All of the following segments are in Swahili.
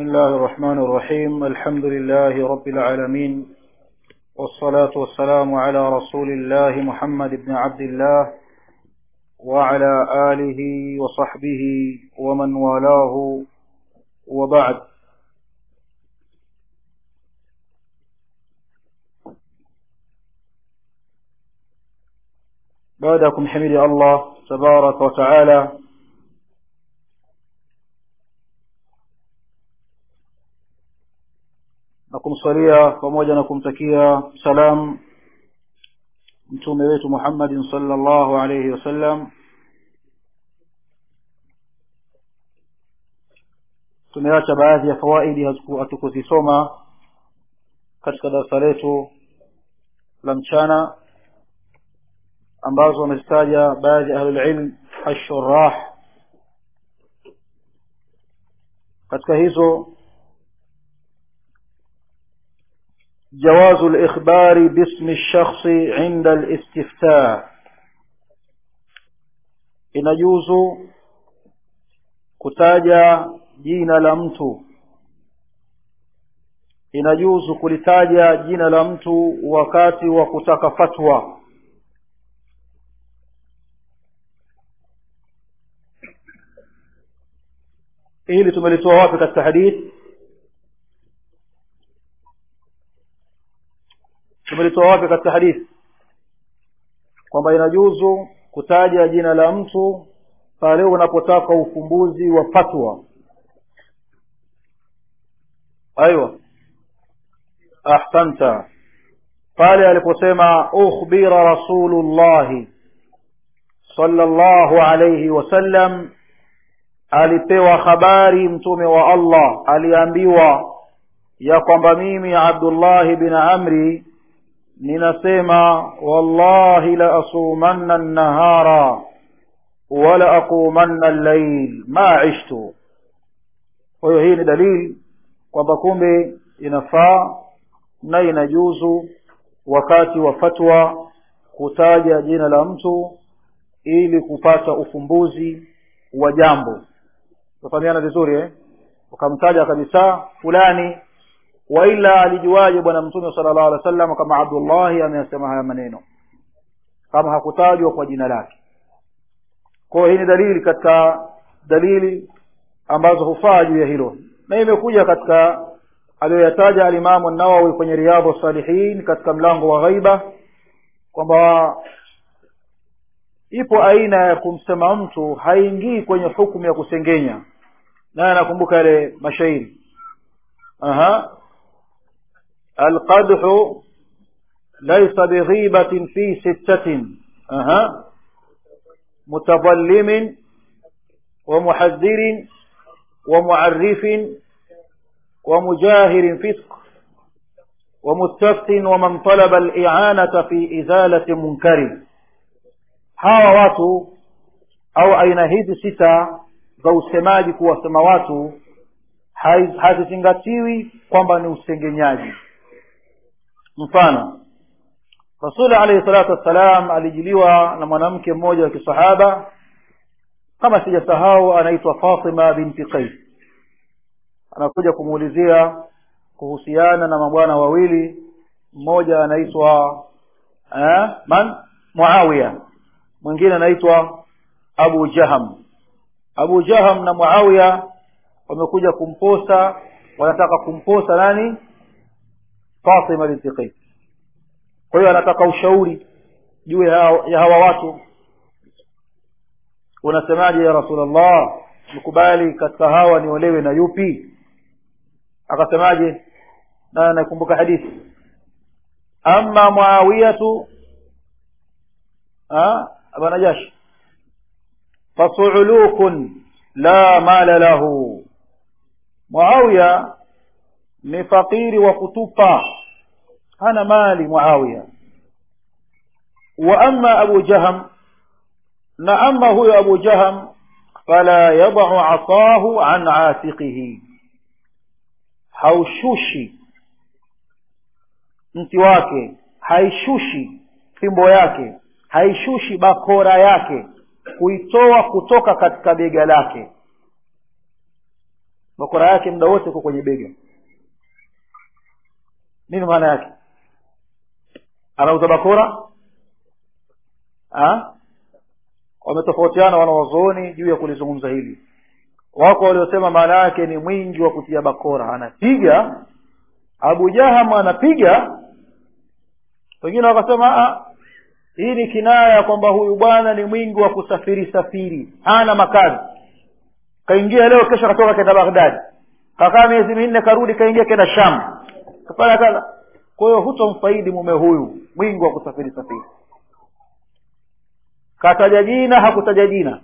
الله الرحمن الرحيم الحمد لله رب العالمين والصلاة والسلام على رسول الله محمد بن عبد الله وعلى آله وصحبه ومن والاه وبعد بعدكم حمد الله تبارك وتعالى na kumsalia pamoja na kumtakia salam mtume wetu Muhammadin sallallahu alayhi wasallam tumeacha baadhi ya fawaidi hatukuzisoma katika darasa letu la mchana ambazo wamezitaja baadhi ya ahlulilm ashurah katika hizo جواز الإخبار باسم الشخص عند الاستفتاء inajuzu kutaja jina la mtu inajuzu kulitaja jina la mtu wakati wa kutaka fatwa hili tumelitoa wapi katika hadithi tumelitoa wapi katika hadithi kwamba inajuzu kutaja jina la mtu pale unapotaka ufumbuzi wa fatwa aiwa ahsanta pale aliposema ukhbira rasulullahi sallallahu alayhi wasallam alipewa habari mtume wa Allah aliambiwa ya kwamba mimi Abdullah bin Amri ninasema wallahi la asumanna an-nahara wala aqumanna al-layl ma ishtu kwa hiyo hii ni dalili kwamba kumbe inafaa na inajuzu wakati wa fatwa kutaja jina la mtu ili kupata ufumbuzi wa jambo tufahamiana vizuri eh ukamtaja kabisa fulani waila alijuaje bwana mtume sallallahu alaihi wasallam kama Abdullah ameyasema haya maneno kama hakutajwa kwa jina lake kwa hii ni dalili katika dalili ambazo hufaa juu ya hilo na imekuja katika aliyoyataja alimamu nawawi kwenye riyadhu salihin katika mlango wa ghaiba kwamba ipo aina ya kumsema mtu haingii kwenye hukumu ya kusengenya naye anakumbuka yale mashairi aha القدح ليس بغيبة في ستة أها متظلم ومحذر ومعرف ومجاهر فسق ومستفت ومن طلب الإعانة في إزالة منكر hawa watu au aina hizi sita za usemaji kuwasema watu hazizingatiwi kwamba ni usengenyaji mfano rasuli alayhi salatu wassalam alijiliwa na mwanamke mmoja wa kisahaba kama sijasahau anaitwa fatima binti qais anakuja kumuulizia kuhusiana na mabwana wawili mmoja anaitwa eh, man muawiya mwingine anaitwa abu jaham abu jaham na muawiya wamekuja kumposa wanataka kumposa nani Fatima binti Qais. Kwa hiyo anataka ushauri juu ya hawa watu. Unasemaje ya Rasulullah? Nikubali katika hawa niolewe na yupi? Akasemaje? Na nakumbuka hadithi. Amma Muawiyatu ah Aba Najash fasu'ulukun la mala lahu. Muawiya ni fakiri wa kutupa hana mali muawiya wa amma abu jaham na amma huyo abu jaham fala yadau asahu an atiqihi haushushi mti wake haishushi fimbo yake haishushi bakora yake kuitoa kutoka katika bega lake bakora yake muda wote uko kwenye bega nini maana yake anauza bakora wametofautiana wanawazooni juu ya kulizungumza hili wako waliosema maana yake ni mwingi wa kutia bakora anapiga abu jaham anapiga wengine wakasema hii ni kinaya kwamba huyu bwana ni mwingi wa kusafiri safiri hana makazi kaingia leo kesho akatoka kenda baghdadi kakaa miezi minne karudi kaingia kenda sham kafanya kaza kwa hiyo hutomfaidi mume huyu mwingi wa kusafiri safiri kataja jina hakutaja jina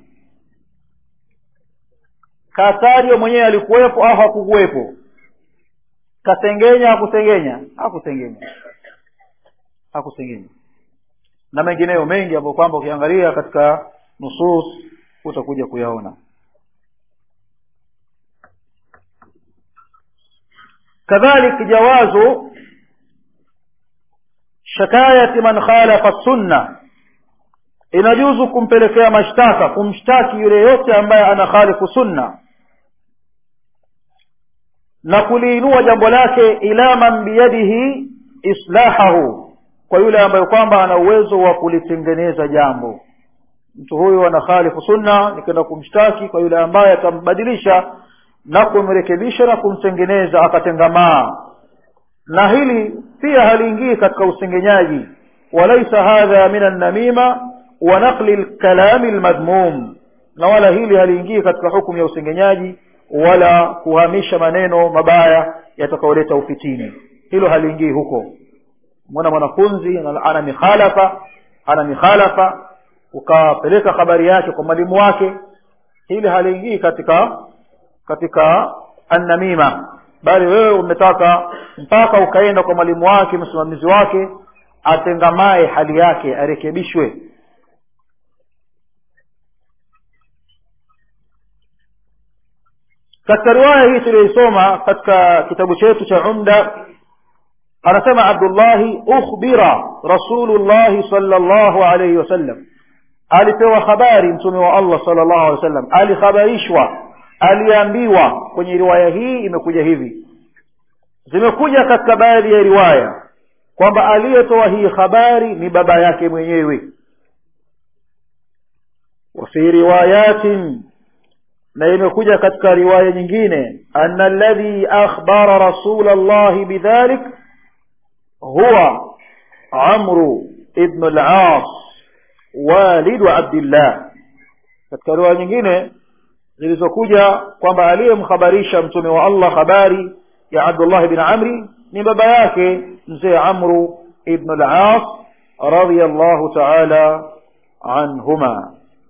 katajwa mwenyewe alikuwepo au hakukuwepo kasengenya hakusengenya hakusengenya hakusengenya na mengineyo mengi ambayo kwamba ukiangalia katika nusus utakuja kuyaona kadhalik jawazu shakayati man khalafa sunna inajuzu kumpelekea mashtaka kumshtaki yule yote ambaye anakhalifu sunna na kuliinua jambo lake ila man biyadihi islahahu kwa yule ambaye kwamba ana uwezo wa kulitengeneza jambo mtu huyu anakhalifu sunna nikwenda kumshtaki kwa yule ambaye atambadilisha na kumrekebisha na kumtengeneza akatengamaa na hili pia haliingii katika usengenyaji walaisa hadha min annamima wa naqli lkalami lmadhmum na wala hili haliingii katika hukumu ya usengenyaji wala kuhamisha maneno mabaya yatakayoleta ufitini hilo haliingii huko mwana mwanafunzi ana mikhalafa ana mikhalafa ukapeleka habari yake kwa mwalimu wake hili haliingii katika katika annamima bali wewe umetaka mpaka ukaenda kwa mwalimu wake msimamizi wake atengamae hali yake arekebishwe katika riwaya hii tuliyoisoma katika kitabu chetu cha umda anasema abdullahi ukhbira rasulullahi salllahu alaihi wasallam alipewa habari mtume wa allah salllahu alehi wasallam alikhabarishwa aliambiwa kwenye riwaya hii imekuja hivi zimekuja katika baadhi ya riwaya kwamba aliyetoa hii habari ni baba yake mwenyewe wafi riwayatin na imekuja katika riwaya nyingine ana alladhi akhbara rasula llahi bidhalik huwa amru ibnu las walidu abdillah katika riwaya nyingine zilizokuja kwamba aliyemhabarisha mtume wa allah habari ya abdullah bin amri ni baba yake mzee amru ibnu las radiallahu taala anhuma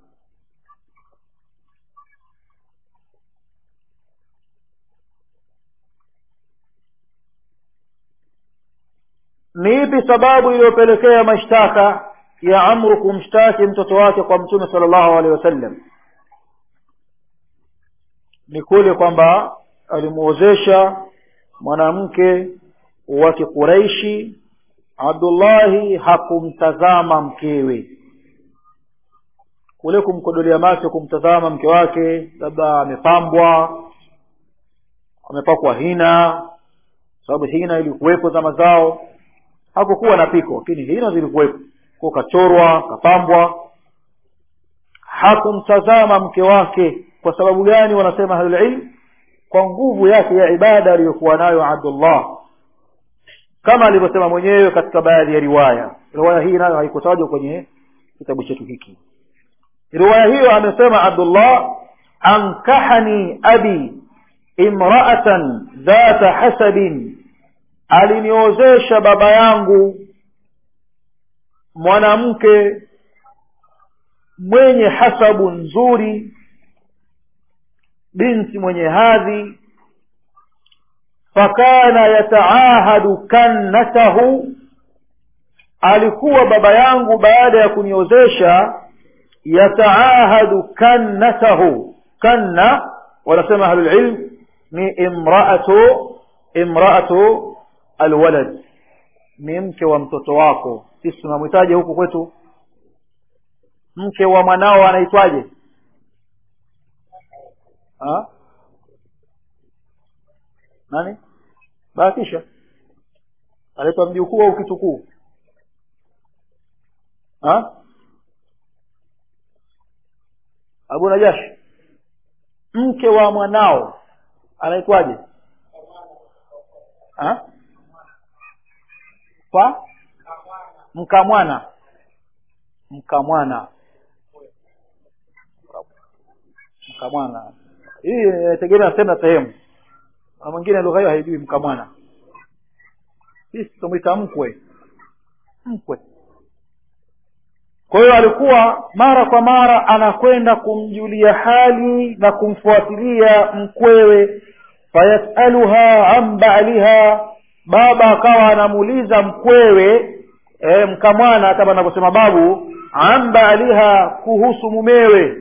ni ipi sababu iliyopelekea mashtaka ya amru kumshtaki mtoto wake kwa mtume sala llahu alehi wasallam ni kule kwamba alimuozesha mwanamke wa kiquraishi abdullahi hakumtazama mkewe kule kumkodolea macho kumtazama mke wake labda amepambwa amepakwa hina sababu hina ilikuwepo zama zao hakukuwa na piko lakini hina zilikuwepo ko kachorwa kapambwa hakumtazama mke wake kwa sababu gani wanasema ahlulilm kwa nguvu yake ya ibada aliyokuwa nayo abdullah kama alivyosema mwenyewe katika baadhi ya riwaya riwaya hii nayo haikutajwa kwenye kitabu chetu hiki riwaya hiyo amesema abdullah ankahani abi imraatan dhata hasabin aliniozesha baba yangu mwanamke mwenye hasabu nzuri binti mwenye hadhi fakana yataahadu kannatahu alikuwa baba yangu baada ya kuniozesha yataahadu kannatahu kanna wanasema ahlulilm ni imraatu imraatu alwalad ni mke wa mtoto wako sisi tunamhitaji huku kwetu mke wa mwanao anaitwaje nani bahatisha anaitwa mjukuu au kitukuu ha abu najashi mke wa mwanao anaitwaje ha kwa mkamwana mkamwana mkamwana hii inategemea sehemu na sehemu na mwingine lugha hiyo haijui mkamwana sisi tumwita mkwe mkwe kwa hiyo alikuwa mara kwa mara anakwenda kumjulia hali na kumfuatilia mkwewe fayasaluha an baliha baba akawa anamuuliza mkwewe e, mkamwana kama anavyosema babu an baliha kuhusu mumewe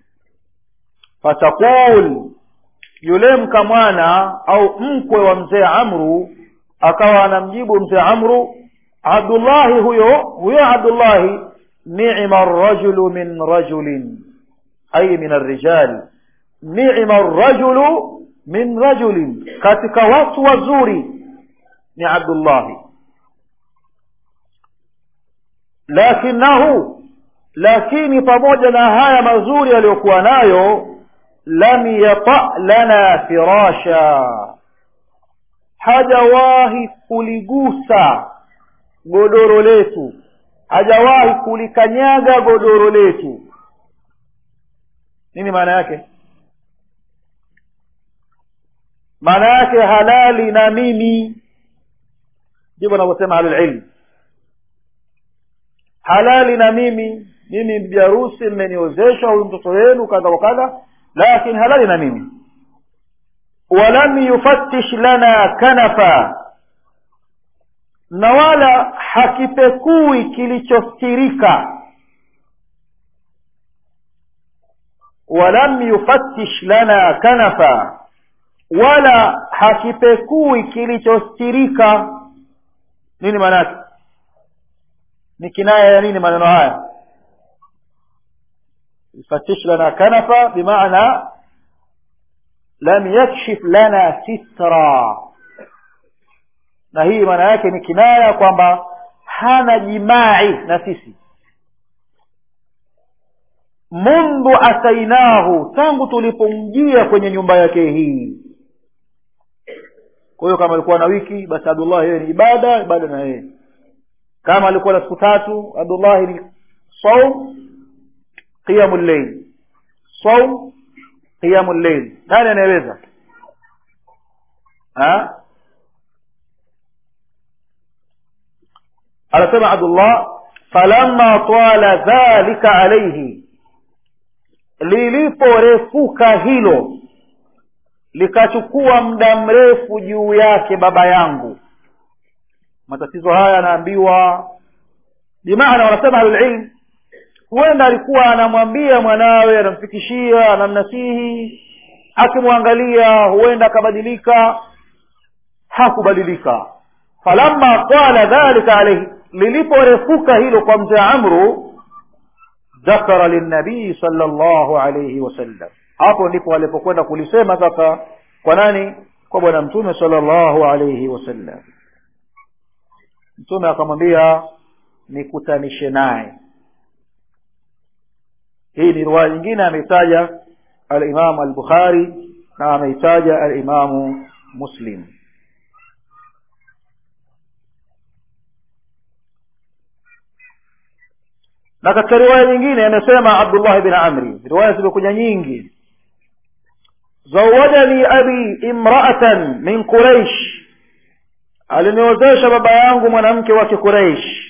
fatakul yule mkamwana au mkwe wa mzee amru akawa anamjibu mzee amru abdullahi huyo huyo abdullahi nima rajulu min rajulin ay min arrijal nima rajulu min rajulin katika watu wazuri ni abdullahi lakinahu lakini pamoja na haya mazuri aliyokuwa nayo lam yata lana firasha hajawahi kuligusa godoro letu hajawahi kulikanyaga godoro letu nini maana yake maana yake halali na mimi ndivyo anavyosema ahlulilm halali na mimi mimi bibi harusi mmeniozesha huyu mtoto wenu kadha wa kadha lakini halali na mimi walam yufattish lana kanafa na wala hakipekui kilichostirika walam yufattish lana kanafa wala hakipekui kilichostirika nini maana yake ni kinaya ya nini maneno haya يفتش لنا كنفة بمعنى لم يكشف لنا سترا na hii maana yake ni kinaya kwamba hana jimai na sisi mundu atainahu tangu tulipomjia kwenye nyumba yake hii kwa hiyo kama alikuwa na wiki basi abdullah yeye ni ibada ibada na yeye kama alikuwa na siku tatu abdullahi ni saum qiyamu llail saum qiyamu llail nani anayeweza anasema abdullah falamma twala dhalika alaihi liliporefuka hilo likachukua muda mrefu juu yake baba yangu matatizo haya anaambiwa bimaana wanasema ahlulilm huenda alikuwa anamwambia mwanawe anamfikishia anamnasihi akimwangalia huenda akabadilika hakubadilika falamma qala dhalika alaihi liliporefuka hilo kwa mzee amru dhakara linabii sala llahu alaihi wasallam hapo ndipo alipokwenda kulisema sasa kwa nani kwa bwana mtume sala llahu alaihi wasallam mtume akamwambia nikutanishe naye hii ni riwaya nyingine ameitaja alimamu albukhari na ameitaja alimamu muslim na katika riwaya nyingine amesema abdullah bin amri riwaya zimekuja nyingi zawajani abi imraatan min quraish aliniozesha baba yangu mwanamke wa kiquraish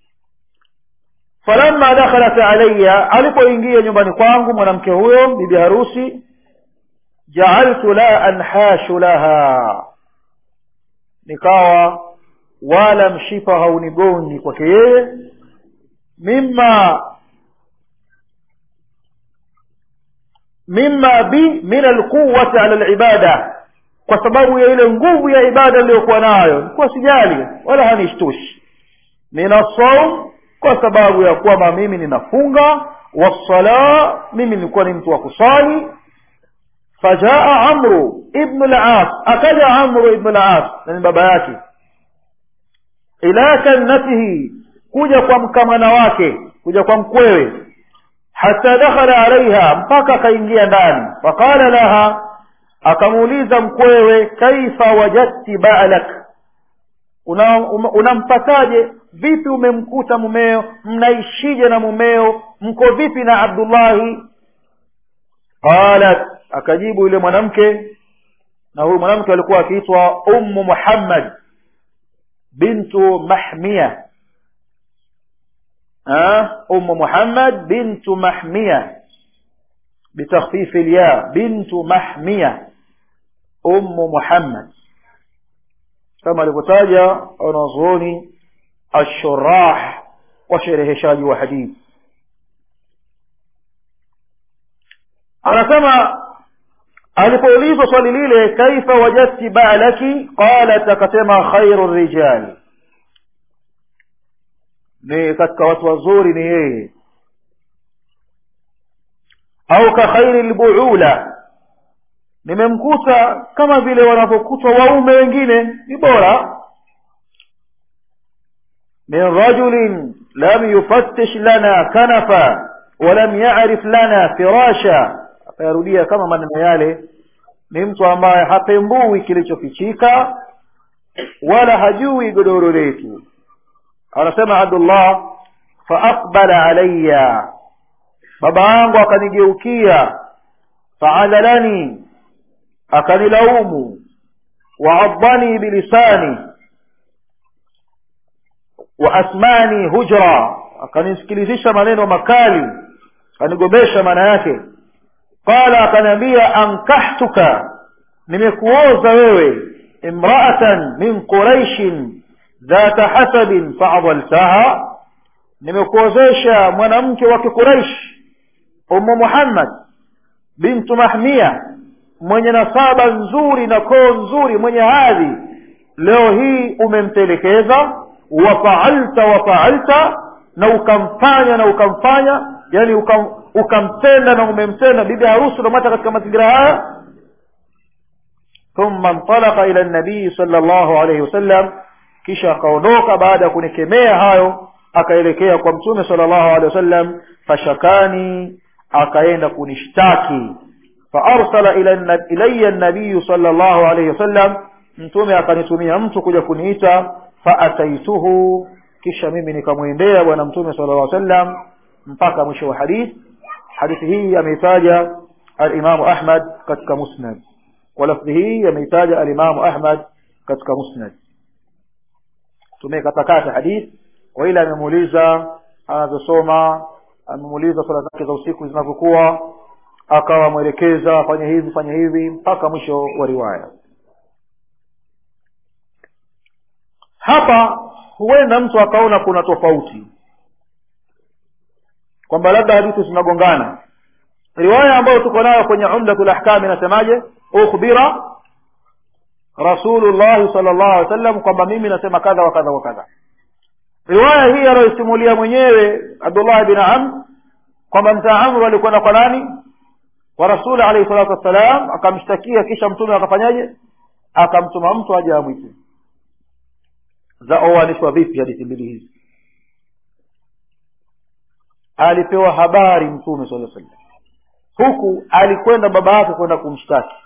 falamma dakhalat alayya alipoingia nyumbani kwangu mwanamke huyo bibi harusi jaaltu la anhashu laha nikawa wala mshipa haunigongi kwake yeye mima mima bi min alquwati ala alibada kwa sababu ya ile nguvu ya ibada niliyokuwa nayo nilikuwa sijali wala hanishtushi mina saum kwa sababu ya kwamba mimi ninafunga wasala mimi nilikuwa ni mtu wa kusali fajaa amru ibnu las akaja amru ibnu las nani baba yake ila kannatihi kuja kwa mkamana wake kuja kwa mkwewe hata dakhala alaiha mpaka akaingia ndani faqala laha akamuuliza mkwewe kaifa wajadti balak unampataje una vipi umemkuta mumeo mnaishije na mumeo mko vipi na abdullahi qalat akajibu yule mwanamke na huyu mwanamke alikuwa akiitwa ummu muhammad bintu mahmia أم محمد بنت محمية بتخفيف الياء بنت محمية أم محمد كما لكتاجة ونظروني الشراح وشرهشاج وحديث anasema alipoulizwa swali lile kaifa wajadti ba'laki qalat akasema khairu rijali ni katika watu wazuri ni yeye au ka khairi lbuula nimemkuta kama vile wanavyokutwa waume wengine ni bora min rajulin lam yufattish lana kanafa walam yarif lana firasha akayarudia kama maneno yale ni mtu ambaye hapembui kilichofichika wala hajui godoro letu anasema abdullah faaqbala alayya baba yangu akanigeukia faadhalani akanilaumu waadhani bilisani waasmani hujra akanisikilizisha maneno makali akanigomesha maana yake qala akaniambia ankahtuka nimekuoza wewe imraatan min quraishin dhata hasabin faadhaltaha nimekuozesha mwanamke wa kiquraish ummu muhammad bintu mahmia mwenye nasaba nzuri na koo nzuri mwenye hadhi leo hii umemtelekeza wafaalta wafaalta na ukamfanya na ukamfanya yani ukam, ukamtenda na umemtenda bibi harusi unamwacha katika mazingira haya thumma ntalaka ila nabii sala llahu alaihi wasallam kisha akaondoka baada ya kunikemea hayo akaelekea kwa mtume sala llahu alehi wasallam fashakani akaenda kunishtaki faarsala ilaya nabiyu sala llahu alaihi wasallam mtume akanitumia mtu kuja kuniita faataituhu kisha mimi nikamwendea bwana mtume sala llah sallam mpaka mwisho wa hadith hadithi hii ameitaja alimamu ahmad katika musnad kwa lafdhi hii ameitaja alimamu ahmad katika musnad tumekatakata hadith kwa ile amemuuliza anavyosoma amemuuliza swala zake za usiku zinavyokuwa akawa mwelekeza fanya hivi fanya hivi mpaka mwisho wa riwaya hapa huenda mtu akaona kuna tofauti kwamba labda hadithi zinagongana riwaya ambayo tuko nayo kwenye umdatul ahkam inasemaje ukhbira rasulullahi sal llahu alih wasallam kwamba mimi nasema kadha wa kadha wa kadha riwaya hii anayoisimulia mwenyewe abdullah bin amr kwamba mtaa amru alikwenda kwa nani kwa rasuli alaihi salatu wassalam akamshtakia kisha mtume akafanyaje akamtuma mtu aje amwite zaoanishwa vipi hadithi mbili hizi alipewa habari mtume sala sallam huku alikwenda baba yake kwenda kumshtaki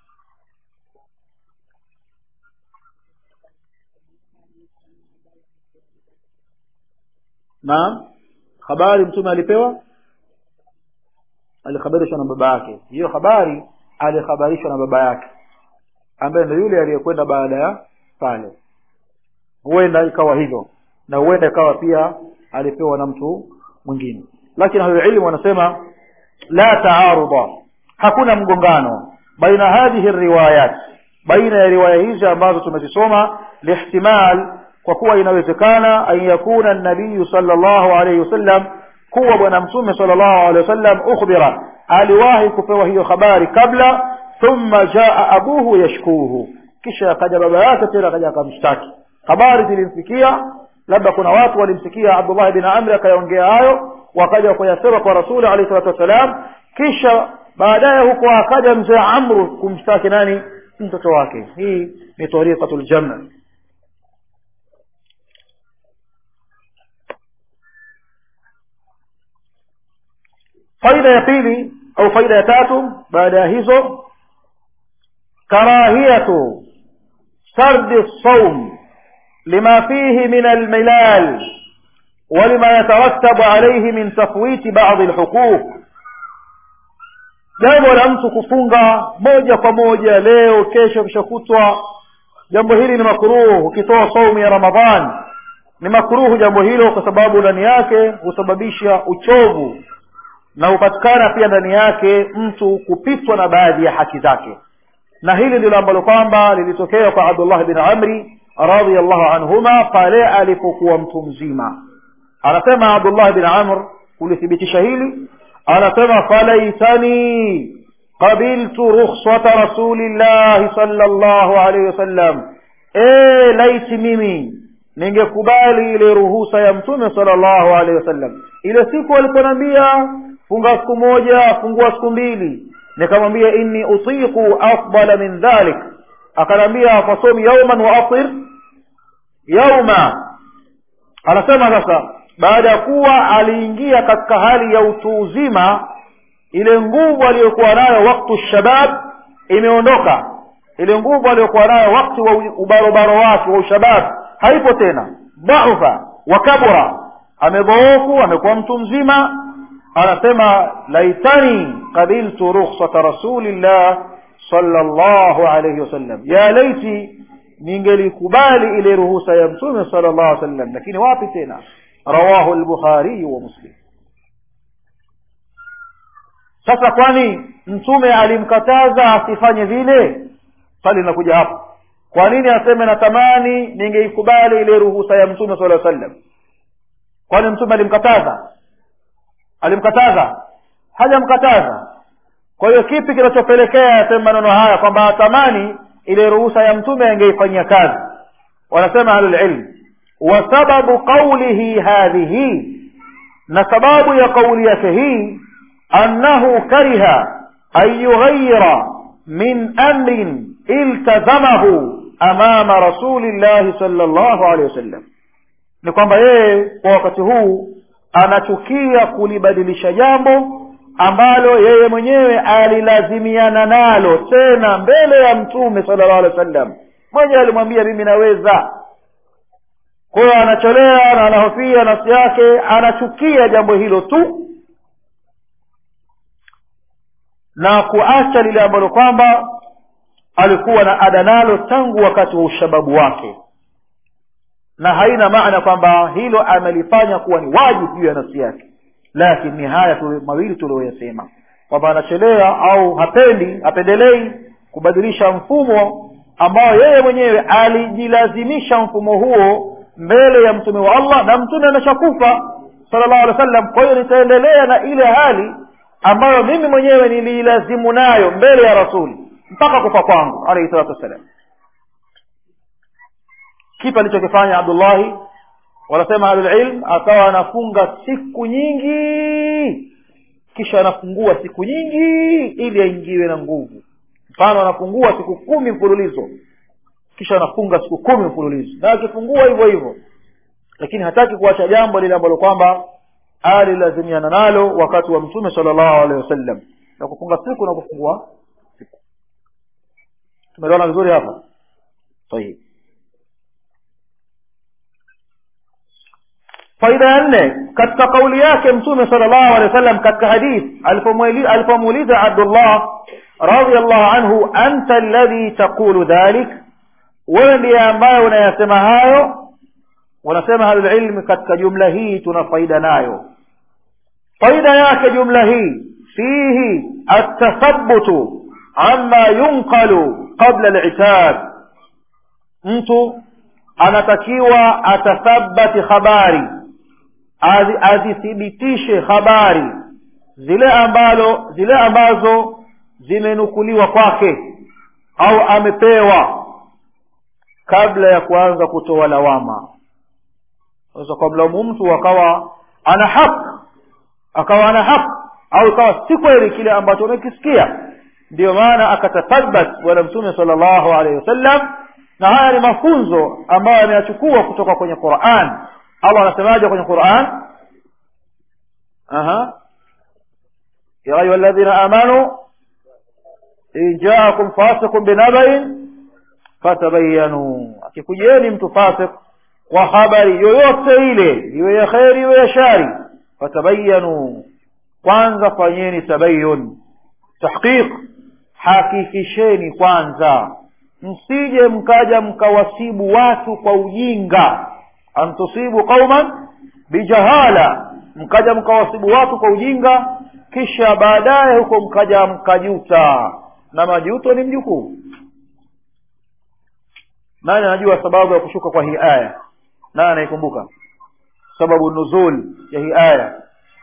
naam habari mtume alipewa alikhabarishwa na baba yake hiyo habari alikhabarishwa na baba yake ambaye ndo yule aliyekwenda baada ya pale huenda ikawa hivyo na huenda ikawa pia alipewa na mtu mwingine lakini ahlulilmu wanasema la taaruda hakuna mgongano baina hadhihi riwayat baina ya riwaya hizi ambazo tumezisoma lihtimal kwa kuwa inawezekana an yakuna nabiyu sala llahu alaihi wasallam kuwa bwana mtume sala llahu alehi wasallam ukhbira aliwahi kupewa hiyo habari kabla thumma jaa abuhu yashkuhu kisha akaja baba yake tena akaja akamshtaki habari zilimfikia labda kuna watu walimsikia abdullah bin amri akayaongea hayo wakaja kuyasema kwa rasuli alahi salatu wassalam kisha baadaye huko akaja mzee amru kumshtaki nani mtoto wake hii ni tariqatu ljam faida ya pili au faida ya tatu baada ya hizo karahiyatu sardi saum lima fihi min almilal ولما يترتب عليه من تفويت بعض الحقوق jambo la mtu kufunga moja kwa moja leo kesho kishakutwa jambo hili ni makruhu ukitoa saumu ya ramadhan ni makruhu jambo hilo kwa sababu ndani yake husababisha uchovu na hupatikana pia ndani yake mtu kupitwa na baadhi ya haki zake na hili ndilo ambalo kwamba lilitokea kwa abdullah bin amri radiallahu anhuma pale alipokuwa mtu mzima anasema abdullah bin amr kulithibitisha hili anasema falaitani qabiltu rukhsata rasulillahi salllahu alaihi wasallam e laiti mimi ningekubali ile ruhusa ya mtume salllahu alaihi wasallam ile siku aliponambia funga siku moja fungua siku mbili nikamwambia inni utiqu afdala min dhalik akanambia fasomi yauman wa afir yauma anasema sasa baada ya kuwa aliingia katika hali ya utu uzima ile nguvu aliyokuwa nayo waktu shabab imeondoka ile nguvu aliyokuwa nayo wakati wa ubarobaro wake wa ushabab haipo tena dhaufa wa kabura amedhoofu amekuwa mtu mzima anasema laitani qabiltu rukhsata rasulillah sallallahu alayhi wasallam ya laiti ningelikubali ile ruhusa ya mtume sallallahu alayhi wasallam lakini wapi tena rawahu al-bukhari wa muslim sasa kwani mtume alimkataza asifanye vile swali linakuja hapo kwa nini aseme natamani ningeikubali ile ruhusa ya mtume sallallahu alayhi wasallam kwani mtume alimkataza alimkataza hajamkataza kwa hiyo kipi kinachopelekea aseme maneno haya kwamba atamani ile ruhusa ya mtume angeifanyia kazi wanasema ahlulilm wa sababu qaulihi hadhihi na sababu ya kauli yake hii annahu kariha an yughayira min amrin iltazamahu amama rasulillahi sallallahu alaihi wasallam ni kwamba yeye kwa wakati huu anachukia kulibadilisha jambo ambalo yeye mwenyewe alilazimiana nalo tena mbele ya mtume sallallahu alaihi wasallam mwenyewe alimwambia mimi naweza kwa hiyo anacholea na anahofia nafsi yake anachukia jambo hilo tu na kuacha lile ambalo kwamba alikuwa na ada nalo tangu wakati wa ushababu wake na haina maana kwamba hilo amelifanya kuwa ni wajibu juu ya nafsi yake lakini ni haya tu mawili tulioyasema kwamba anachelea au hapendi hapendelei kubadilisha mfumo ambao yeye mwenyewe alijilazimisha mfumo huo mbele ya mtume wa allah na mtume ameshakufa sallallahu alaihi wasallam kwa hiyo nitaendelea na ile hali ambayo mimi mwenyewe niliilazimu nayo mbele ya rasuli mpaka kufa kwangu alaihi salatu wassalam kipi alichokifanya abdullahi wanasema ahlulilm akawa anafunga siku nyingi kisha anafungua siku nyingi ili aingiwe na nguvu mfano anafungua siku kumi mfululizo kisha anafunga siku kumi mfululizo na akifungua hivyo hivyo lakini hataki kuacha jambo lile ambalo kwamba alilazimiana nalo wakati wa mtume salllahu alehi wasallam na kufunga siku na kufungua siku tumeelewana vizuri hapa طيب faida ya nne katika kauli yake mtume salllahu alehi wasallam katika hadith alipomuuliza abdullah radiallahu anhu anta alladhi taqulu dhalik wewe ndiye ambaye unayasema hayo wanasema ahlulilmi katika jumla hii tuna faida nayo faida yake jumla hii fihi atathabutu ama yunqalu qabla litab mtu anatakiwa atathabati habari azithibitishe habari zile ambalo zile ambazo zimenukuliwa kwake au amepewa kabla ya kuanza kutoa lawama sasa kwa mlaumu mtu akawa ana haq akawa ana haq au ikawa si kweli kile ambacho umekisikia ndiyo maana akatathabat bwana mtume sala llahu alaihi wasallam na haya ni mafunzo ambayo ameyachukua kutoka kwenye quran allah anasemaje kwenye quran aha ya ayuha alladhina amanu in jaakum fasiqun binabain fatabayanu akikujieni mtu fasik kwa habari yoyote ile iwe ya kheri iwe ya shari fatabayanu kwanza fanyeni tabayun tahqiq hakikisheni kwanza msije mkaja mkawasibu watu kwa ujinga antusibu qauman bijahala mkaja mkawasibu watu kwa ujinga kisha baadaye huko mkaja mkajuta na majuto ni mjukuu nani anajua sababu ya kushuka kwa hii aya nani anaikumbuka sababu nuzul ya hii aya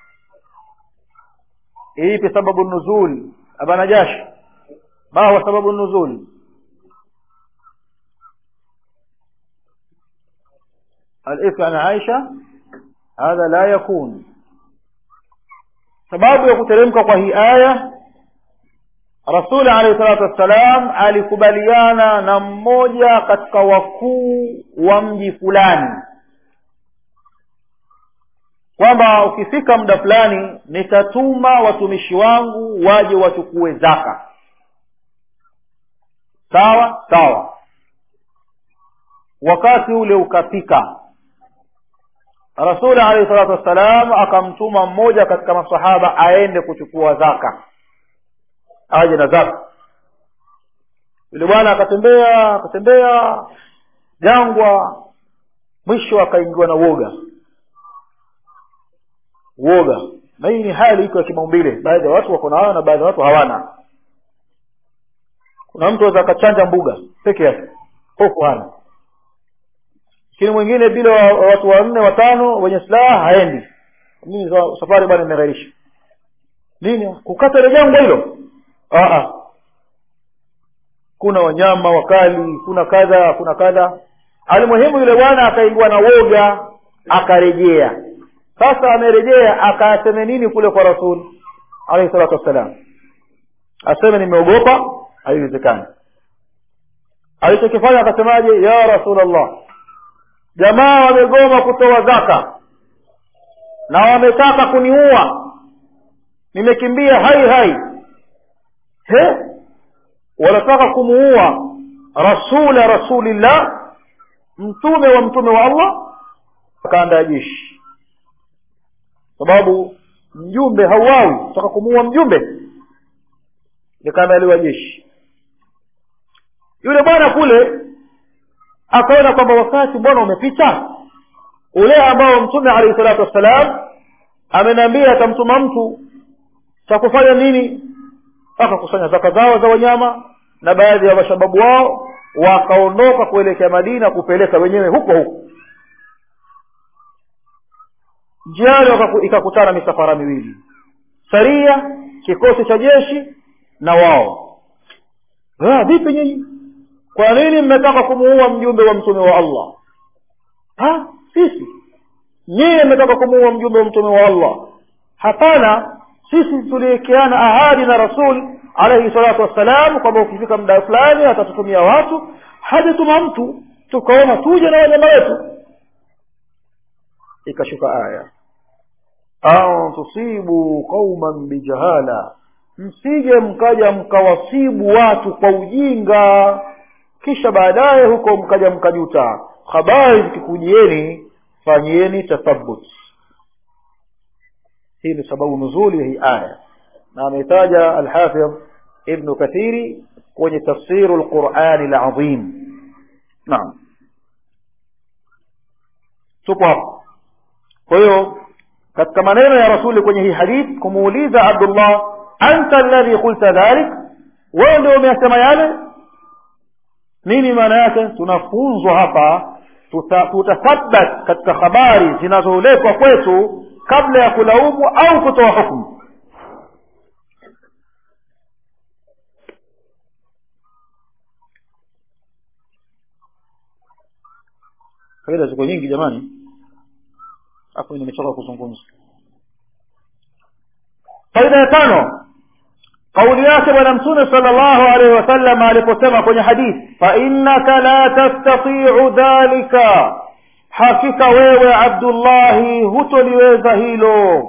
ipi sababu nuzul abana jash ma huwa sababu nuzul الإفك عن عائشة هذا لا يكون sababu ya kuteremka kwa hii aya rasuli alayhi salatu wassalam alikubaliana na mmoja katika wakuu wa mji fulani kwamba ukifika muda fulani nitatuma watumishi wangu waje wachukue zaka sawa sawa wakati ule ukafika rasuli alayhi salatu wassalam akamtuma mmoja katika masahaba aende kuchukua zaka aje na zaka yule bwana akatembea akatembea jangwa mwisho akaingiwa na uoga uoga na hii ni hali iko ya kimaumbile baadhi ya watu wako nayo na baadhi ya watu hawana kuna mtu aweza akachanja mbuga peke yake hofu hana lakini mwingine bila watu wanne watano wenye silaha haendi mimi safari bwana imeghairisha nini kukata ile jangwa hilo Aa. kuna wanyama wakali kuna kadha kuna kadha alimuhimu yule bwana akaingiwa na woga akarejea sasa amerejea akaseme nini kule kwa rasul alayhi salatu wassalam aseme nimeogopa haiwezekani alichokifanya akasemaje ya rasulllah jamaa wamegoma kutoa zaka na wametaka kuniua nimekimbia hai hai he wanataka kumuua rasula rasulillah mtume wa mtume wa allah akaandaa jeshi sababu mjumbe hauawi nataka kumuua mjumbe likaandaliwa jeshi yule bwana kule akaona kwamba wakati bwana umepita ule ambao mtume alayhi salatu wassalam ameniambia atamtuma mtu cha kufanya nini akakusanya zaka zao za wanyama na baadhi ya mashababu wao wakaondoka kuelekea madina kupeleka wenyewe huko huko njiani ikakutana misafara miwili saria kikosi cha jeshi na wao vipi nyinyi kwa nini mmetaka kumuua mjumbe wa mtume wa allah ha sisi nyie mmetaka kumuua mjumbe wa mtume wa allah hapana sisi tuliwekeana ahadi na rasul alaihi salatu wassalam kwamba ukifika muda fulani atatutumia watu hajatuma mtu tukaona tuje na wanyama wetu ikashuka aya au tusibu qauman bijahala msije mkaja mkawasibu watu kwa ujinga kisha baadaye huko mkaja mkajuta habari zikikujieni fanyieni tathabut hii ni sababu nuzuli ya hii aya na ametaja alhafidh ibnu kathiri kwenye tafsiru lqurani lazim naam tupo hapo kwa hiyo katika maneno ya rasuli kwenye hii hadith kumuuliza abdullah anta alladhi qulta dhalik wewe ndio umeyasema yale nini maana yake tunafunzwa hapa tutathabat katika habari zinazoletwa kwetu kabla ya kulaumu au kutoa hukumu faida ziko nyingi jamani hapo nimechoka kuzungumza faida ya tano kauli yake bwana mtume sala llahu alaihi wasallam aliposema kwenye hadithi fainnaka la tastatiu dhalika hakika wewe abdullahi hutoliweza hilo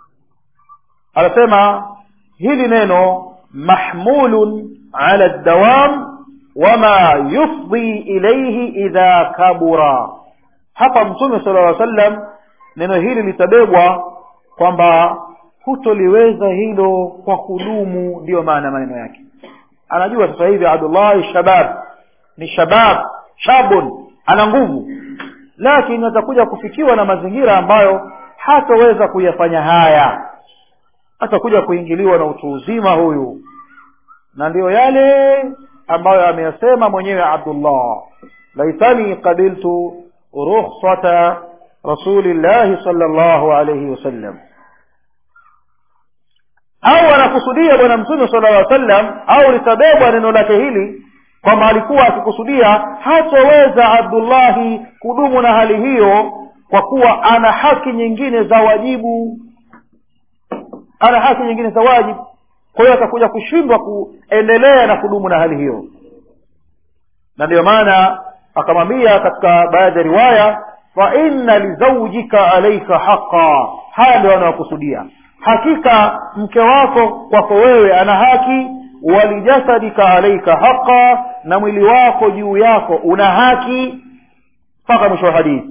anasema hili neno mahmulun ala dawam wama yufdi ilaihi idha kabura hapa mtume sala llaw sallam neno hili litabebwa kwamba hutoliweza hilo kwa kudumu ndiyo maana maneno yake anajua sasa hivi abdullahi shabab ni shabab shabun ana nguvu lakini atakuja kufikiwa na mazingira ambayo hataweza kuyafanya haya atakuja kuingiliwa na utu uzima huyu na ndiyo yale ambayo ameyasema mwenyewe abdullah laitani qabiltu rukhsata rasulillahi sal llahu alaihi wasallam au anakusudia bwana mtume sala llaw sallam au litabebwa neno lake hili kwamba alikuwa akikusudia hataweza abdullahi kudumu na hali hiyo kwa kuwa ana haki nyingine za wajibu ana haki nyingine za wajibu kwa hiyo atakuja kushindwa kuendelea na kudumu na hali hiyo na ndiyo maana akamwambia katika baadhi ya riwaya fa inna lizaujika alaika haqa haya ndio anayokusudia hakika mke wako kwako wewe ana haki walijasadika alaika haqa na mwili wako juu yako una haki mpaka mwisho wa hadithi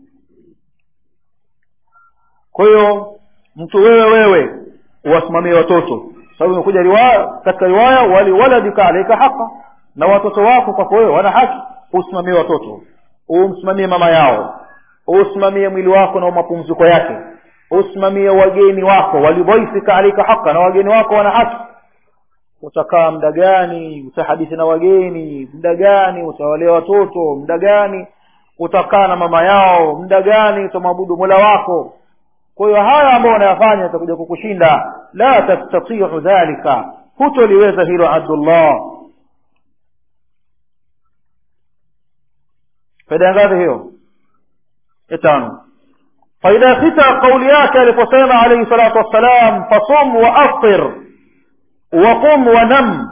kwa hiyo mtu wewe wewe uwasimamie watoto sababu imekuja riwaya katika riwaya waliwaladika alaika haqa na watoto wako kwako wewe wana haki usimamie watoto umsimamie mama yao usimamie mwili wako na mapumziko yake usimamie wageni wako walidhaifika alaika haqa na wageni wako wana haki utakaa muda gani utahadithi na wageni muda gani utawalea watoto muda gani utakaa na mama yao muda gani utamwabudu mola wako kwa hiyo haya ambayo unayafanya itakuja kukushinda la tastatiu dhalika hutoliweza hilo abdullah faida ngapi hiyo ya tano faida ya sita kauli yake aliposema alaihi salatu wassalam fasum wa aftir waqum wa nam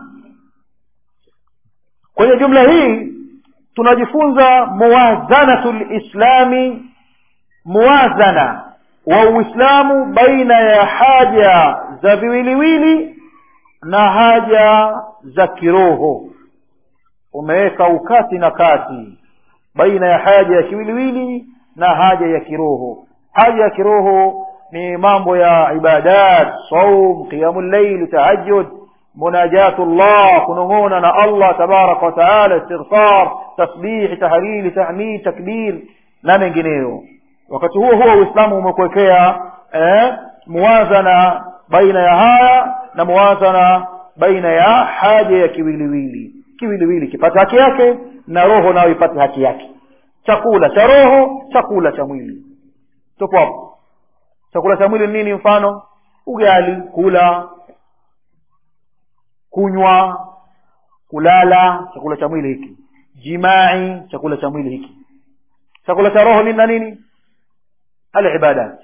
kwenye jumla hii tunajifunza muwazanatu lislami muwazana wa uislamu baina ya haja za viwiliwili na haja za kiroho umeweka ukati na kati baina ya haja ya kiwiliwili na haja ya kiroho haja ya kiroho ni mambo ya ibadat saum qiyamu llail tahajjud munajatu llah kunong'ona na allah tabaraka wataala istighfar tasbih tahlili tahmid takbir na mengineyo wakati huo huo uislamu umekuwekea eh, muwazana baina ya haya na muwazana baina ya haja ya kiwiliwili kiwiliwili kipate haki yake na roho nayo ipate haki yake chakula cha roho chakula cha mwili tupo hapo chakula cha mwili nini mfano ugali kula kunywa kulala chakula cha mwili hiki jimai chakula cha mwili hiki chakula cha roho nini na nini alibadat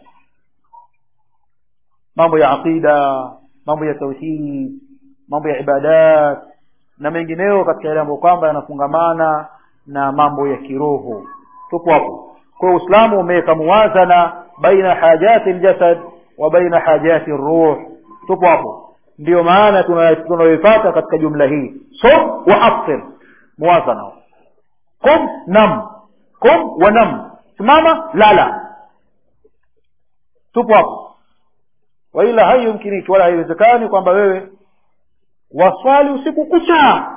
mambo ya aqida mambo ya tauhid mambo ya ibadat na mengineyo katika yale ambayo kwamba yanafungamana na mambo ya kiroho tupo hapo kwa uislamu umeweka muwazana baina hajati ljasad wa baina hajati ruh tupo hapo ndiyo maana tunayoipata katika jumla hii som wa aftir muwazana qum nam qum wa nam simama lala tupo hapo waila haiyumkiniki wala haiwezekani kwamba wewe waswali usiku kucha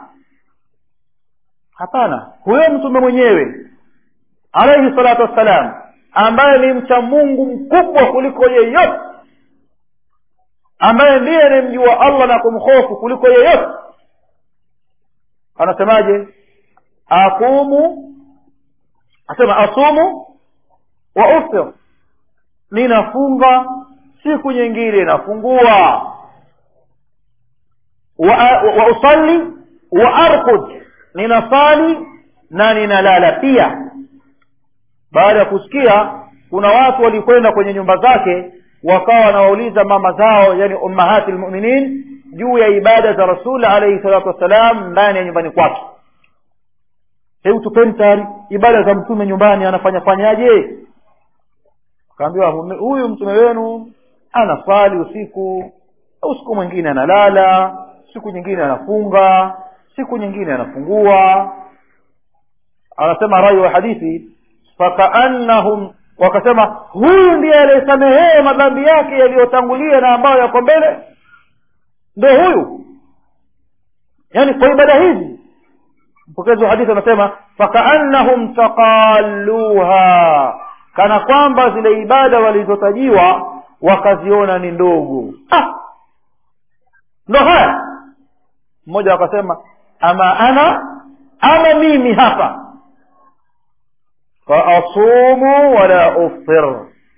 hapana huyo mtume mwenyewe alaihi salatu wassalam ambaye ni mcha mungu mkubwa kuliko yeyote ambaye ndiye anayemjua allah na kumhofu kuliko yeyote anasemaje akumu asema asumu wa uftir ninafunga siku nyingine nafungua wa, wa usalli wa arkud ninasali na ninalala pia baada ya kusikia kuna watu walikwenda kwenye nyumba zake wakawa wanawauliza mama zao yani ummahati lmuminin juu ya ibada za rasul alaihi salatu wassalam ndani ya nyumbani kwake hebu tupeni tayari ibada za mtume nyumbani anafanya fanyaje akaambiwa huyu mtume wenu anaswali usiku usiku mwingine analala siku nyingine anafunga siku nyingine anafungua anasema rai wa hadithi fakaannahum wakasema huyu ndiye aliyesamehee madhambi yake yaliyotangulia na ambayo yako mbele ndo huyu yaani kwa ibada hizi mpokezi wa hadithi anasema fakaannahum taqaluha kana kwamba zile ibada walizotajiwa wakaziona ni ndogo ah! ndo haya mmoja akasema ama ana ama mimi hapa faasumu wala uftir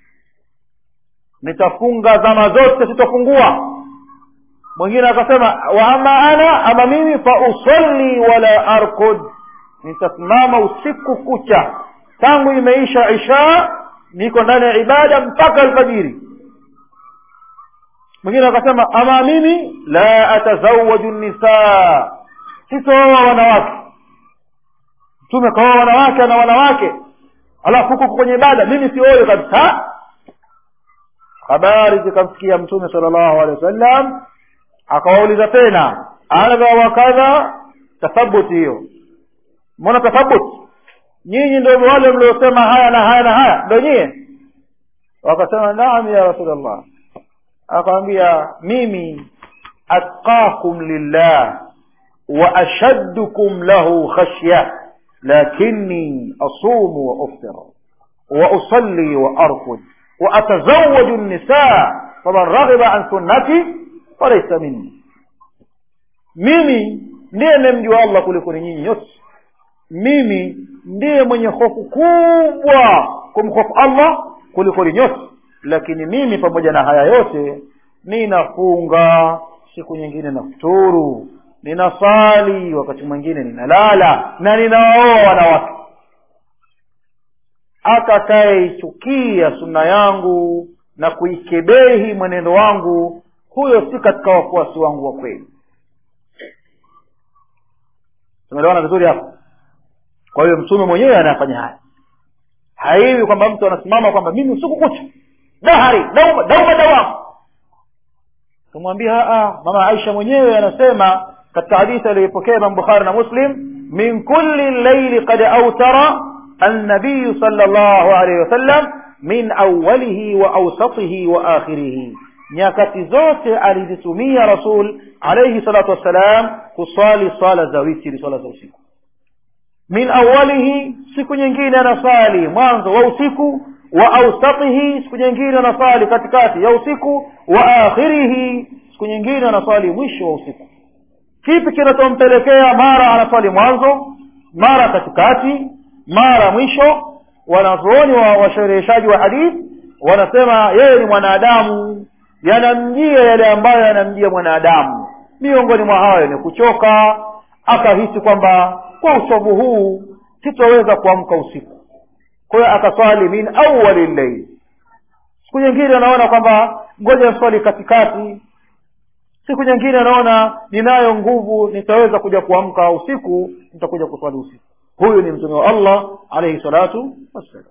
nitafunga zama zote sitofungua mwingine akasema wa ama ana ama mimi fausalli wala arkud nitasimama usiku kucha tangu imeisha isha niko ndani ya ibada mpaka alfajiri mwingine akasema ama mimi la atazawaju nisaa sitooa wanawake mtume kaoa wanawake na wanawake alafu huko kwenye ibada mimi sioyo kabisa habari zikamsikia mtume sala llahu alehi wasallam akawauliza tena adha wa kadha tathabuti hiyo mbona tathabuti nyinyi ndio wale mliosema haya na haya na haya ndo nyie wakasema naam ya rasulllah akawambia mimi atqakum lillah wa ashaddukum lahu khashya lakini asumu wa uftir wa usalli wa arkud wa atazawaju nisa faman raghiba an sunnati falaysa minni mimi ndiye nemjua allah kuliko ni nyinyi yote mimi ndiye mwenye hofu kubwa kumhofu allah kuliko ni nyote lakini mimi pamoja na haya yote ninafunga siku nyingine nafuturu ninasali wakati mwingine ninalala na ninawaoa wanawake atakayeichukia sunna yangu na kuikebehi mwenendo wangu huyo si katika wafuasi wangu wa kweli tumeelewana vizuri hapo kwa hiyo mtume mwenyewe anayafanya haya haiwi kwamba mtu anasimama kwamba mimi usiku kucha dahari dauma dauma dawamu kumwambia mama aisha mwenyewe anasema katika hadithi aliyoipokea imam bukhari na muslim min kulli llaili qad autara annabiyu sala llahu alaihi wasallam min awalihi wa ausatihi wa akhirihi nyakati zote alizitumia rasul alaihi salatu wassalam kuswali swala za witiri swala za usiku min awalihi siku nyingine anasali mwanzo wa usiku wa ausatihi siku nyingine anasali katikati ya usiku wa akhirihi siku nyingine anaswali mwisho wa usiku kipi kinachompelekea mara anaswali mwanzo mara katikati mara mwisho wanazuoni wa washereheshaji wa hadithi wanasema yeye ni mwanadamu yanamjia yale ambayo yanamjia mwanadamu miongoni mwa hayo ni kuchoka akahisi kwamba kwa uchovu huu sitoweza kuamka usiku kwa hiyo akaswali min awali llail siku nyingine anaona kwamba ngoja swali katikati siku nyingine anaona ninayo nguvu nitaweza kuja kuamka usiku nitakuja kuswali usiku huyu ni mtume wa allah alaihi salatu wassalam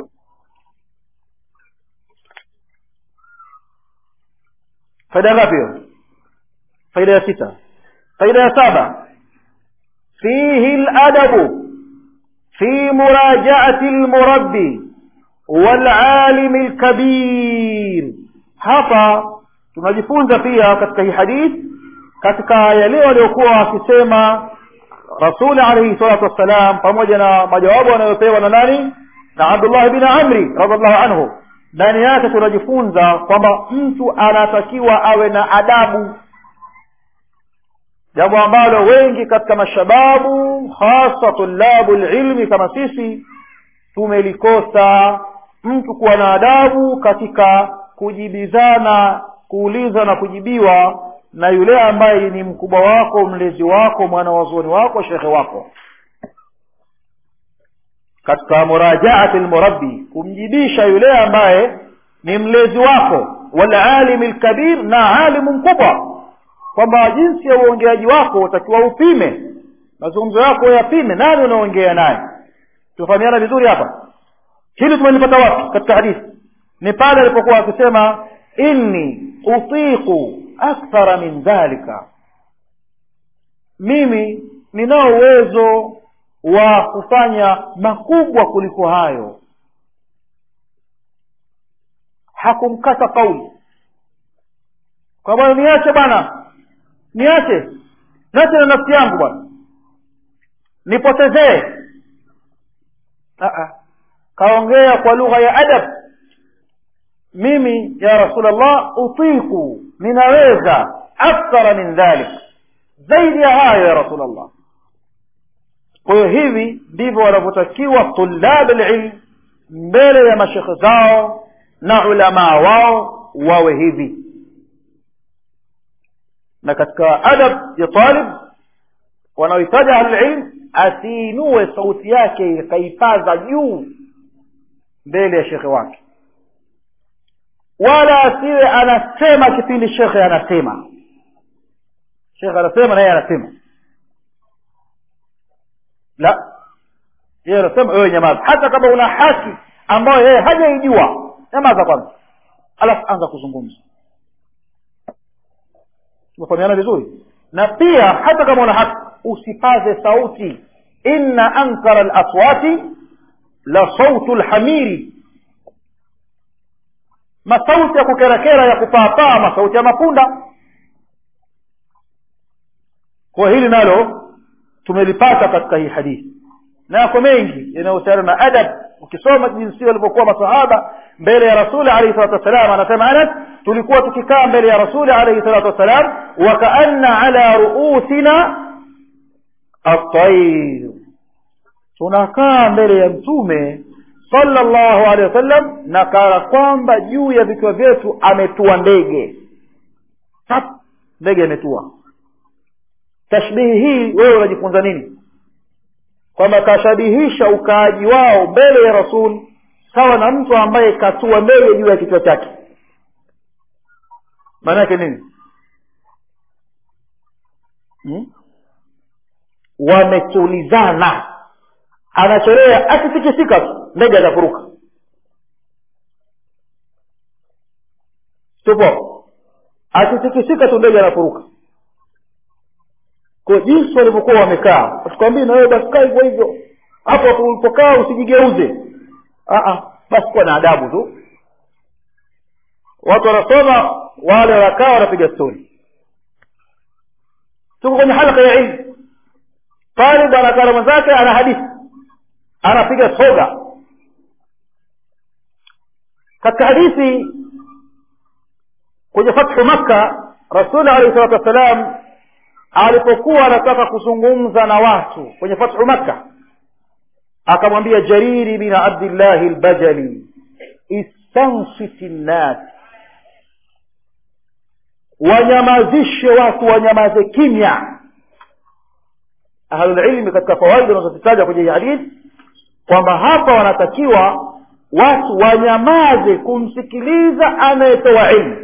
faida ngapi hiyo faida ya sita faida ya saba fihi ladabu في مراجعة المربي والعالم الكبير hapa tunajifunza pia katika hii hadith katika yale waliokuwa wakisema rasuli alaihi salatu wassalam pamoja na majawabu anayopewa na nani na abdullah bin amri radiallahu anhu ndani yake tunajifunza kwamba mtu anatakiwa awe na adabu jambo ambalo wengi katika mashababu hasa tulabu lilmi kama sisi tumelikosa mtu kuwa na adabu katika kujibizana kuuliza na kujibiwa na yule ambaye ni mkubwa wako mlezi wako mwana wazuoni wako shekhe wako katika murajaati lmurabbi kumjibisha yule ambaye ni mlezi wako walalimi lkabir na alimu mkubwa kwamba jinsi ya uongeaji wako utakiwa upime mazungumzo yako yapime nani unaongea naye tufahamiana vizuri hapa hili tumelipata wapi katika hadithi ni pale alipokuwa akisema inni utiqu akthara min dhalika mimi ninao uwezo wa kufanya makubwa kuliko hayo hakumkata kauli kwa bwana niache bwana niache niache na nafsi yangu bwana nipotezee kaongea kwa lugha ya adab mimi ya rasulllah utiku ninaweza akthara min dhalik zaidi ya hayo ya rasulllah kwa hiyo hivi ndivyo wanavyotakiwa tulab lilm mbele ya mashekhe zao na ulamaa wao wawe hivi na katika adab ya talib wanaohitaji ahlulilm asiinue sauti yake ikaipaza juu mbele ya shekhe wake wala asiwe anasema kipindi shekhe anasema shekhe anasema na yeye anasema la yeye anasema wewe nyamaza hata kama una haki ambayo yeye hajaijua nyamaza kwanza alafu anza kuzungumza tumefahamiana vizuri na pia hata kama una haki usipaze sauti inna ankara laswati la sautu lhamiri masauti ya kukerakera ya kupaapaa masauti ya mapunda kwa hili nalo tumelipata katika hii hadithi na yako mengi yanayohusiana na adab ukisoma jinsi walivyokuwa masahaba mbele ya rasuli alaihi salatu wassalam anasema anas tulikuwa tukikaa mbele ya rasuli alaihi salatu wassalam wakaanna ala ruusina atair tunakaa mbele ya mtume sallallahu alaihi wasallam na kana kwamba juu ya vichwa vyetu ametua ndege tap ndege imetua tashbihi hii wewe unajifunza nini kwamba kashabihisha ukaaji wao mbele ya rasul sawa na mtu ambaye katua mbele juu ya kichwa chake maana yake nini hmm? wametulizana anachorea akitikisika tu ndege atafuruka tupo akitikisika tu ndege anafuruka kwa jinsi walivyokuwa wamekaa tukwambii na wewe basi kaa hivyo hivyo hapo hapo ulipokaa usijigeuze basi kuwa na adabu tu watu wanasoma wale wakaa wanapiga stori tuko kwenye halaka ya ilmu talib anakaa na mwenzake ana hadithi anapiga soga katika hadithi kwenye fathu makka rasuli alaihi salatu wassalam alipokuwa anataka kuzungumza na watu kwenye fathu makka akamwambia jariri bin abdillahi lbajali istansiti nnas wanyamazishe watu wanyamaze kimya ahlulilmi katika fawaida unazozitaja kwenye hii hadithi kwamba hapa wanatakiwa watu wanyamaze kumsikiliza anayetoa ilmu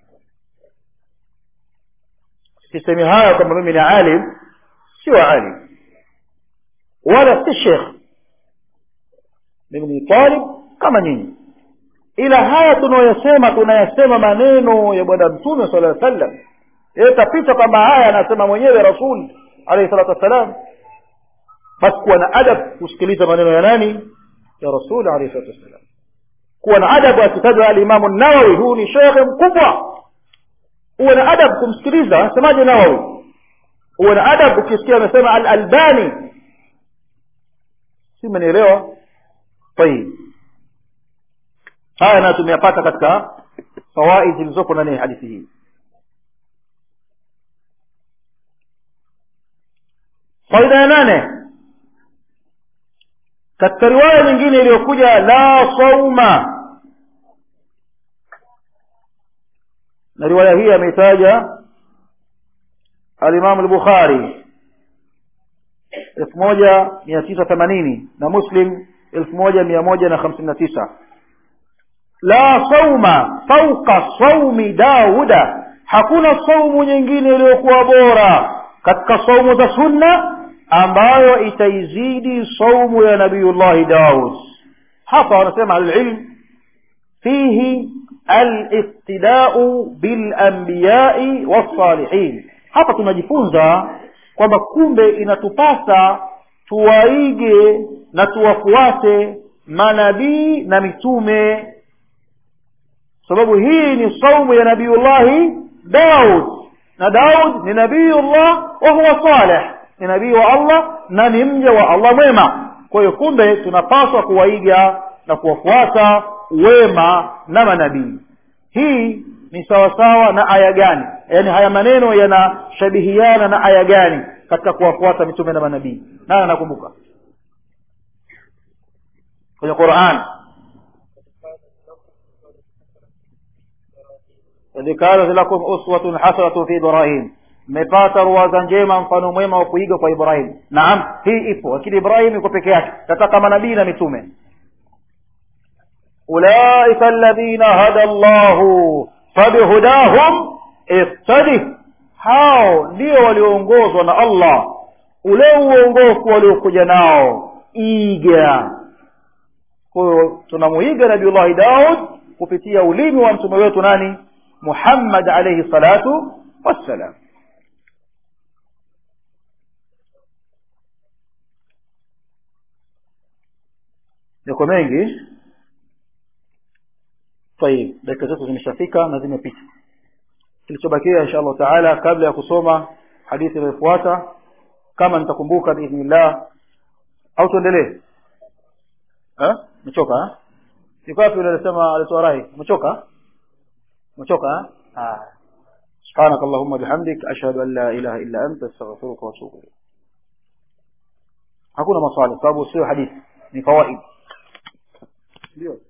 sisemi haya kwamba mimi ni alim sio alim wala si shekh mimi ni talib kama nyinyi ila haya tunayoyasema tunayasema maneno ya bwana mtume sala llaw sallam itapita kwamba haya anasema mwenyewe rasul alaihi salatu wassalam basi kuwa na adab kusikiliza maneno ya nani ya rasul alaihi salatu wassalam kuwa na adabu akitajwa alimamu nawawi huu ni shekhe mkubwa uwe na adab kumsikiliza anasemaje nawawi uwe na adab ukisikia amesema al albani si umenielewa tayib haya nayo tumeyapata katika fawaid zilizopo ndani ya hadithi hii faida ya nane katika riwaya nyingine iliyokuja la sauma na riwaya hii ameitaja alimamu lbukhari elfu moja mia tisa themanini na muslim elfu moja mia moja na hamsini na tisa la sauma fauqa saumi dauda hakuna saumu nyingine iliyokuwa bora katika saumu za sunna ambayo itaizidi saumu ya nabiyullahi daud hapa wanasema alilm fihi aliqtidau bilambiyai wassalihin hapa tunajifunza kwamba kumbe inatupasa tuwaige na tuwafuate manabii na mitume sababu hii ni saumu ya nabiyullahi daud na daud ni nabiyullah wa huwa saleh ni nabii wa allah na ni mja wa allah mwema kwa hiyo kumbe tunapaswa kuwaiga na kuwafuata wema na manabii hii ni sawasawa na aya gani yaani haya maneno yanashabihiana na aya gani katika kuwafuata mitume na manabii nani anakumbuka kwenye quran idh kanat lakum uswatun hasanatun fi ibrahim mmepata ruwaza njema mfano mwema wa kuiga kwa ibrahim naam hii ipo lakini ibrahim iko peke yake tataka manabii na mitume ulaika alladhina hada llahu fabihudahum iqtadih hao ndio walioongozwa na allah ule uongofu waliokuja nao iga kwahiyo tunamuiga nabiullahi daud kupitia ulimi wa mtume wetu nani muhammad alaihi salatu wassalam yako mengi tayib dakika zetu zimeshafika na zimepita kilichobakia insha allahu taala kabla ya kusoma hadithi inayofuata kama nitakumbuka biidhnillah au tuendelee umechoka iko wapi yule alisema alitoa rai umechoka umechoka سبحانك اللهم بحمدك أشهد أن لا إله إلا أنت استغفرك وأتوب إليك hakuna maswali sababu sio hadithi ni fawaid ndio